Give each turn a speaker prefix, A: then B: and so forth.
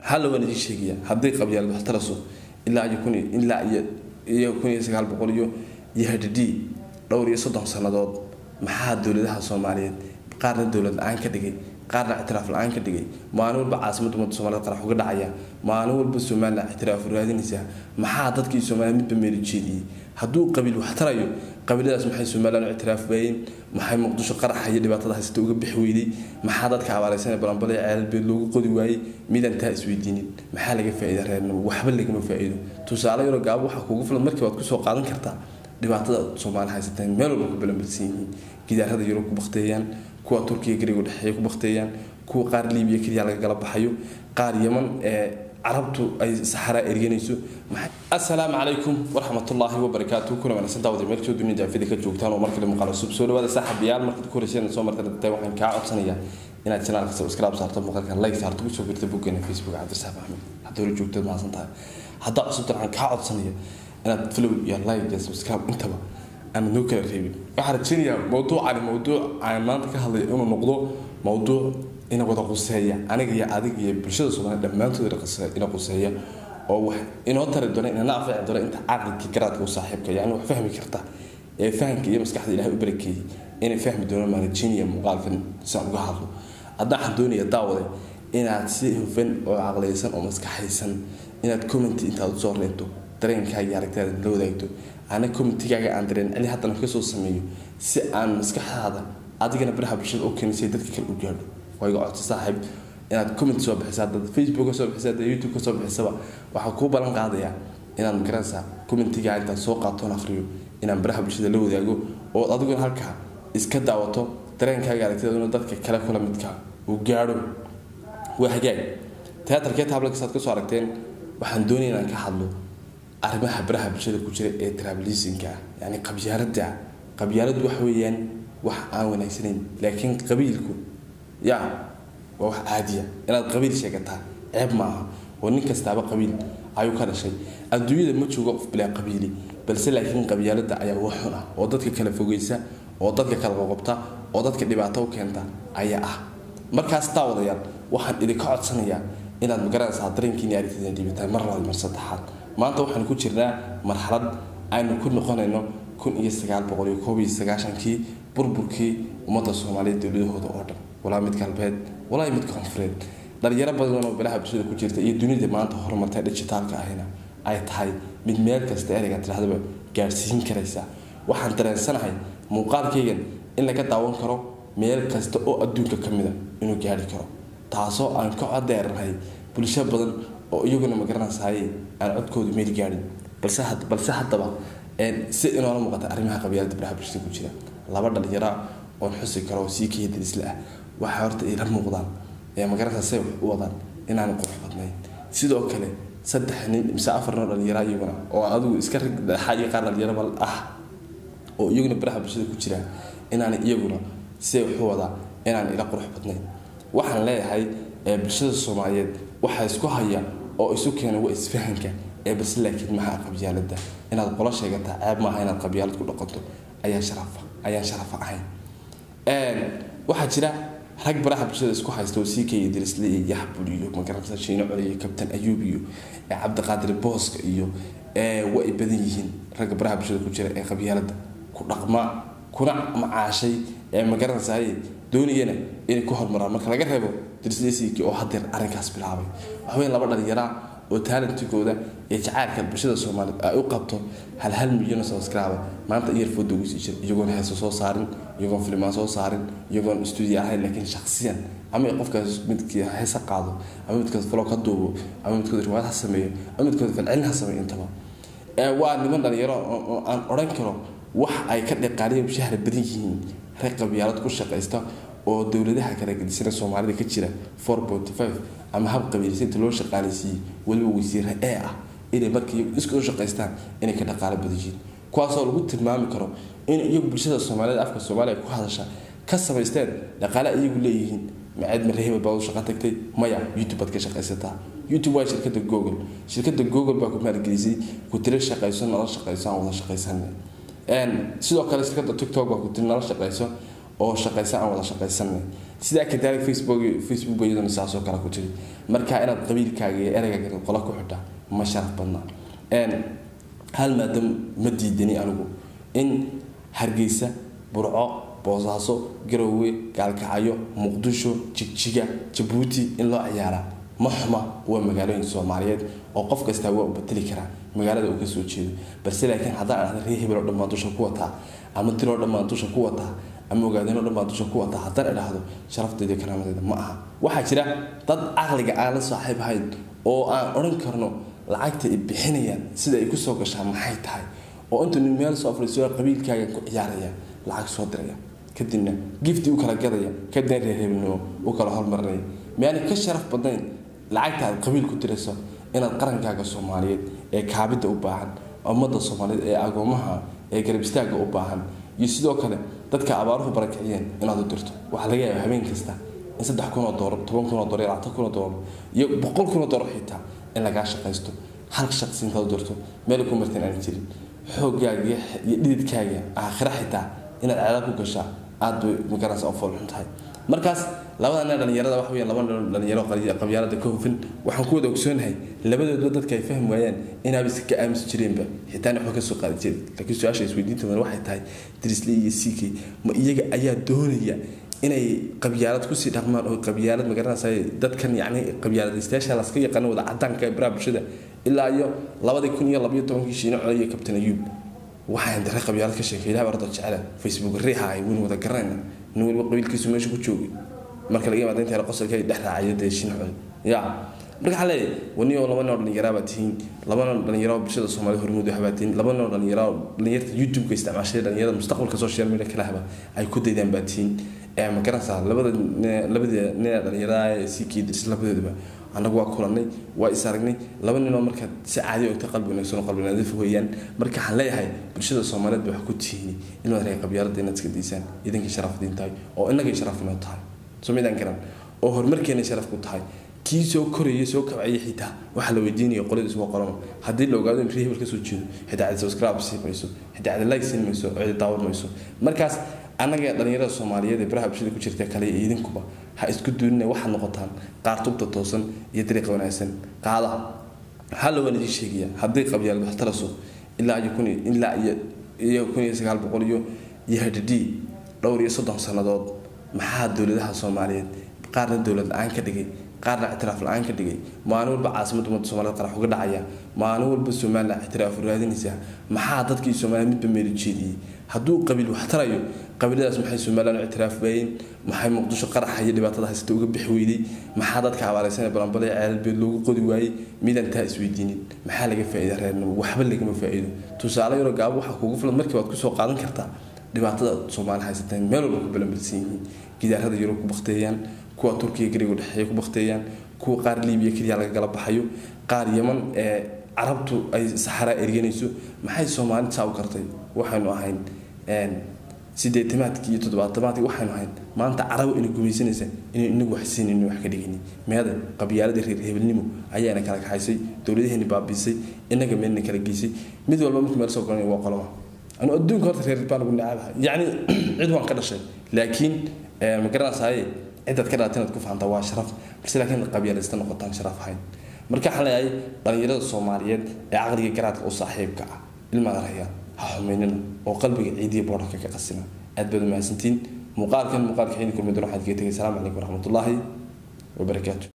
A: halla waan idiin sheegaya hadday qabyaalad wax taraso ilaa iyo kun ilaa iyo iyo kun iyo sagaal boqol iyo iyo hadhidhii dhowr iyo soddon sannadood maxaa dowladaha soomaaliyeed qaarna dowlad la-aan ka dhigay qaarna ictiraaf la-aan ka dhigay maalin walba caasimadda ummadda soomaaliyed qarax uga dhacaya maalin walba somalilan ictiraaf raadinaysaa maxaa dadkii soomaaliyed midba meeli jeediyey hadduu qabiil wax tarayo qabiiladaas maxay somalilan u ictiraaf waayeen maxay muqdisho qaraxa iyo dhibaatada haysata uga bixi weyday maxaa dadka abaaraysan balanbale ceelbeed loogu qodi waayey midaan taa isweydiinin maxaa laga faa'iida reernimo waxba lagama faa'iido tusaale yaroo gaabo waxaa kuugu filan markii waad kusoo qaadan kartaa dhibaatada soomaali haysateen meel walba ku balanbalsan yihiin gidaarada yurub ku bakteeyaan kuwa turkiya gariga dhexeeya ku bakteeyaan kuwa qaar liibiya keliya laga gala baxayo qaar yaman ee carabtu ay saxaraa erganayso assalaamu calaykum waraxmatullaahi wabarakaatu kuna wanaagsan daawada meel soo dunida afida ka joogtaan oo markale muuqaal cusub soo dhawaada saaxiibayaal markaad ku horeyseen soo martay dadtay waxaan kaa codsanayaa inaad channelka subscribe saarto muuqaalka like saarto kusoo birta boggeena facebook cabdirsaaq axmed hadda hore joogteed mahadsan tahay haddaa cusubtan waxaan kaa codsanaya inaad follow iyo like iyo subscribe intaba aan noo kala reebin waxaan rajeynayaa mawduucani mawduuc aan maanta ka hadlay inuu noqdo mawduuc ina wada quseeya aniga iyo adiga iyo bulshada soomaaliya dhammaantood ina quseeya oo wax inoo tari doona inana anfici doona inta caqlika garaadka u saaxiibka yani wax fahmi karta ee fahamka iyo maskaxda ilahay u barakeeyey inay fahmi doonaan maarajiniya muuqaalkan saan uga hadlo hadda waxaan doonaya daawade inaad si hufan oo caqliyaysan oo maskaxaysan inaad commenty intaad usoo reento dareenkaaga iyo aragtaada la wadaagto ana commentigaaga aan dareen celi haddana kasoo sameeyo si aan maskaxdaada adigana baraha bulshada u keenay si dadka kale u gaadho waa iga codso saaxiib inaad comment soo bixisaa dad facebook ka soo bixisa dad youtube ka soo bixisaba waxaa kuu ballan qaadayaa inaad magaranaysaa commentigaa intaad soo qaatoon akhriyo inaan baraha bulshada la wadaago oo adiguna halkaa iska daawato dareenkaaga aragtidaduna dadka kale kula midka uu gaadho waa hagaag teatarkee taablankasaad kasoo aragteen waxaan doonaya inaan ka hadlo arrimaha baraha bulshada ku jira ee trablisonka yani qabyaalada qabyaaladu wax weeyaan wax aan wanaagsanayn laakiin qabiilku ya waa wax caadiya inaad qabiil sheegataa ceeb maaha oo nin kastaaba qabiil ayuu ka dhashay adduunyada ma joogo qof bilaa qabiili balse laakiin qabyaalada ayaa wax xun ah oo dadka kala fogeysa oo dadka kala qoqobta oo dadka dhibaato u keenta ayaa ah markaas daawadayaal waxaan idinka codsanayaa inaad magaranaysaa dareenkiini aragtida dhibataan mar labaad mar saddexaad maanta waxaan ku jirnaa marxalad aynu ku noqonayno kun iyo sagaal boqol iyo koob iyo sagaashankii burburkii ummadda soomaaliyeed dowladahooda oo dhan walaa mid galbeed walaa mid koonfureed dhalinyaro badan oo balaha bulshada ku jirta iyo dunida maanta horumartay dhijitaalka ahina ay tahay mid meel kasta ereyga tidhahdaba gaadhsiin karaysa waxaan dareensanahay muuqaalkaygan in laga daawan karo meel kasta oo adduunka ka mida inuu gaari karo taasoo aan ka codeernahay bulsho badan oo iyaguna magaranaysaay aan codkoodu meel gaadhin balse haddaba si inoola muuqata arrimaha qabyaalada baraha bulshada ku jira laba dhalinyara oon xusi karo oo sii kaya darisle ah waxay horta ila muuqdaan ee magaranaysaa say wax u wadaan inaan qurux badnayn sidoo kale saddex nin mise afar noo dhalinyara iyaguna oo adigu iska rag dhaxa iyo qaar dhalinyaraba ah oo iyaguna baraha bulshada ku jira inaan iyaguna say wax u wadaa inaan ila qurux badnayn waxaan leeyahay bulshada soomaaliyeed waxaa isku haya oo isu keena waa isfahanka ee balse laakiin maxaa qabyaalada inaad qolo sheegataa ceeb maaha inaad qabyaalad ku dhaqanto ayaan sharafa ayaan sharafa ahayn waxaa jira rag baraha bulshada isku haysta oo sii kaya dirisle iyo yaxbul iyo magaranaysa shiino cole iyo kabtan ayuub iyo cabdiqaadir booska iyo waa ay badan yihiin ragga baraha bulshada ku jira ee qabyaalada ku dhaqma kuna macaashay ee magaranaysaay doonayana inay ku horumaraan marka laga reebo dirisleesiikii oo hadeer arrinkaas bilaabay waxweyn laba dhalinyaraa oo talentigooda iyo jacaylka bulshada soomaaliyeed ay u qabto hal hal milyan oo subscribe maanta iyarfooda ugu sii jira iyagoon heeso soo saarin iyagoon filmaan soo saarin iyagoon stuudio ahayn laakiin shaksiyan ama qofkaas midkii heesa qaado ama midkood falo ka duubo ama midkood riwaayad ha sameeyo ama midkood falcelin ha sameeyo intaba waa niman dhalinyaro oo aan odhan karo wax ay ka dhaqaaliya shahra badan yihiin rag qabyaalad ku shaqaysta oo dowladaha kala gedisana soomaalida ka jira four point five ama hab qabiilsinta loo shaqaaleysiiyey weliba wasiire ee ah inay markii iska u shaqaystaan inay ka dhaqaalo badan yihiin kuwaasoo lagu tilmaami karo in iyagu bulshada soomaaliyeed afka soomaaliya ku hadasha ka samaysteen dhaqaale iyagu leeyihiin maceed mareheba baad u shaqo tagtay maya youtube baad ka shaqaysataa youtube waa shirkada google shirkada google baa ku maalgelisay ku tiro shaqayso nala shaqayso aan wada shaqaysan sidoo kale shirkada tiktok baa ku tiri nala shaqayso oo shaqaysa aan wada shaqaysanay sidaa kadaalika facebook facebook iyaduna saasoo kale ku jiri marka inaad qabiilkaaga iyo ereyga qola ku xidha ma sharaf badna hal maadam ma diidani anigu in hargeysa burco boosaaso garowe gaalkacyo muqdisho jigjiga jabuuti in loo ciyaaraa ma xuma waa magaalooyin soomaaliyeed oo qof kastaa waa u bateli karaa magaalada uu kasoo jeedo balse laakiin haddaan dhahda ree hebel oo dhan baan dusha ku wataa ama dil oo dhan baan dusha ku wataa ama ogaadeen oo dhan baan dusha ku wataa haddaan idhaahdo sharafteeda iyo karaamadeeda ma aha waxaa jira dad caqliga aan la saaxiib ahayn oo aan odhan karno lacagta ay bixinayaan sida ay kusoo gashaa maxay tahay oo intuu nin meel soo fariiso qabiilkaaga ku ciyaaraya lacag soo diraya kadibna gifti u kala gadaya kadibna reer hebelnimo u kala hormarinaya miyaanay ka sharaf badnayn lacagta aad qabiil ku dirayso inaad qarankaaga soomaaliyeed ee kaabidda u baahan ummadda soomaaliyeed ee agoomaha ee garab istaagga u baahan iyo sidoo kale dadka abaaruhu barakiciyeen inaad u dirto waxaa laga yaaba habeen kasta in saddex kun oo doolar toban kun oo doolar iyo labaatan kun oo doolar iyo boqol kun oo doolar xitaa in lagaa shaqaysto hal shaqsi intaad u dirto meel ku marteen aan jirin xooggaaga iyo dhididkaaga aakhira xitaa inaad ceedaad ku gashaa aad bay magaranaysa u foolxun tahay markaas labada nin dhalinyarada waxa weeyaan laba nin dhalinyaro qabyaalada ka hufin waxaan ku wada ogsoonahay labadoodba dadka ay fahmi waayaan inaaba iska aamusi jireenba xitaa waxba ka soo qaadi jirin laakiin su-aasha isweydiinta badan waxay tahay drisli iyo ck ma iyaga ayaa doonaya inay qabyaalad kusii dhaqmaan oo qabyaalad magaranaysa dadkan yacni qabyaaladaystayaasha laska yaqaano wada cadaanka ee baraha bulshada ilaa iyo labadii kun iyo labayo tobankii shiino codaya kabtan ayuub waxaan dare qabyaalad ka sheekay ilaah bardo jecela facebook riixa ay weli wada garanayna nin waliba qabiilkiisu meesha ku joogay marka laga yimaado inta qosolka ay dhex raacayo dee shin cod ya marka waxaa leeyahay wani oo laba nin oo dhallinyaraa baa tihiin laba nin oo dhallinyaro oo bulshada soomaalida hormuud waxbaa tihiin laba nin oo dhallinyaro oo dhallinyarta youtube-ka isticmaashay dhallinyarada mustaqbalka social media kala haba ay ku daydaan baa tihiin ee ma garanaysaa labada labada nin ee dhallinyarada ee sii kiidis labadoodaba annagu waa kulanay waa is aragnay laba ninoo marka si caadi ogta qalbi wanaagsan oo qalbi nadiif weeyaan marka waxaan leeyahay bulshada soomaaliyeed ba wax ku tihiin inaad reer qabyaalada inaad iska daysaan idinkii sharafdiin tahay oo innagay sharaf inoo tahay soo midaan garan oo horumarkeena sharaf ku tahay kii soo koraya soo kabcaya xitaa waxaa la weydiinaya qoladiis waa qorano haddii la ogaado in reehebel kasoo jeedo xitaa cidi subscribe siin mayso xitaa cidi like siin mayso cidi daawan mayso markaas annaga dhalinyarada soomaaliyeed ee baraha bulshada ku jirta kale iyo idinkuba ha isku duunina waxaad noqotaan qaar tubta toosan iyo dariiqa wanaagsan qaada halla waan idiin sheegaya haddii qabyaalad wax taraso ilaa iyo kun ilaa iyo iyo kun iyo sagaal boqol iyo iyo hadhidhii dhowr iyo soddon sannadood maxaa dowladaha soomaaliyeed qaarna dowlad la-aan ka dhigay qaarna ictiraaf la-aan ka dhigay maalin walba caasimadda ummadda soomaaliyed qarax uga dhacaya maalin walba somaliland ictiraaf raadinaysaa maxaa dadkii soomaaliya midba meelu jeediyey hadduu qabiil wax tarayo qabiiladaas maxay somaliland u ictiraaf waayeen maxay muqdisho qaraxa iyo dhibaatada haysata uga bixi weyday maxaa dadka abaaraysan balanbale ceelbeed loogu qodi waayey midaan taa isweydiinin maxaa laga faa'iida reernimo waxba lagama faa'iido tusaale yaroo gaabo waxaa kugu filan markii waad kusoo qaadan kartaa dhibaatada soomaali haysateen meel walba ku balanbalsan yihiin gidaarada yurub ku bakteeyaan kuwa turkiya gariga dhexeeya ku bakteeyaan kuwa qaar liibiya keliya laga gala baxayo qaar yaman ee carabtu ay saxaraa erganayso maxay soomaali saa u kartay waxaynu ahayn sideetamaadkii iyo toddobaatamaadkii waxaynu ahayn maanta carabo ina gumaysanaysa inay inagu wax siinayno wax ka dhigani meeda qabyaaladii reer hebelnimo ayaana kala kaxaysay dowladaheeni baabiisay inaga meelna kala geysay mid walba markuu meel soo golanay waa qoloma anu adduunka horta reer baan ugu nacabaha yacni cid waan ka dhashay laakiin ma garanaysaye cidaad ka dhalatay inaad ku fahantaa waa sharaf balse laakiin qabyaalaysta noqotaan sharaf ahayn marka waxaan leeyahay dhalinyarada soomaaliyeed ee caqliga garaadka u saaxiibka ah ilmaada rayaan ha xumaynina oo qalbiga ciidiya boodhanka ka qasina aad baad u mahadsantiin muuqaalkan muuqaalka xiidi kulmi doona waxaad kaga tegay asalaamu calaykum waraxmatullaahi wabarakaatu